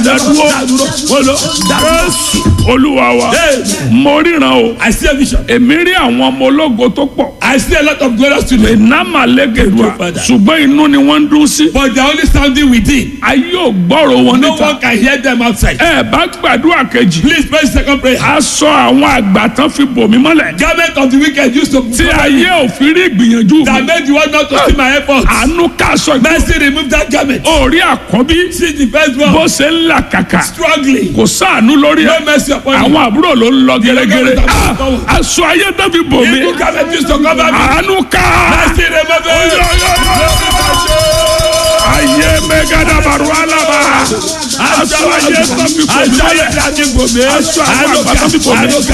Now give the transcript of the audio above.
dádúró dádúró wọ́n lọ dádúró. jésù olúwa wa Amen. mo ríran o I see a vision. èmi rí àwọn ọmọ ológo tó pọ̀ I see a lot of glorious children. ìnáma lẹ́gẹ̀dùà Thank you, Father. ṣùgbọ́n inú ni wọ́n ń dún sí But they are only standing within. ayé ò gbọ́rọ̀ wọn No níta one can hear them outside. ẹ bá gbàdúrà kejì Please pray second prayer. aṣọ àwọn àgbà tán fi bò mí mọ́lẹ̀ Garment of the wicked used to tí ayé ò fi rí ìgbìyànjú that mi made you want not to see my efforts. àánú káṣọ ìgbà Mercy remove that garment. orí àkọ́bí See the first bó one ṣe ń là kàkà struggling. kò sáànú lórí No ẹ mercy upon you. àwọn àbúrò ló ń lọ gẹ́gẹ́rẹ́ Ìlọ́gọ́rùn-ún Ah, tàbí aṣọ ayé tó fi bò mí Evil garment used to cover me. àánú ká Mercy remove it. ayé mẹ́gàdàbàrú alábà aṣọ ayé tó fi bò mí Aṣọ mọ́lẹ̀ ayé tí a ti bò mí. aṣọ àwọn àgbà tó fi bò mí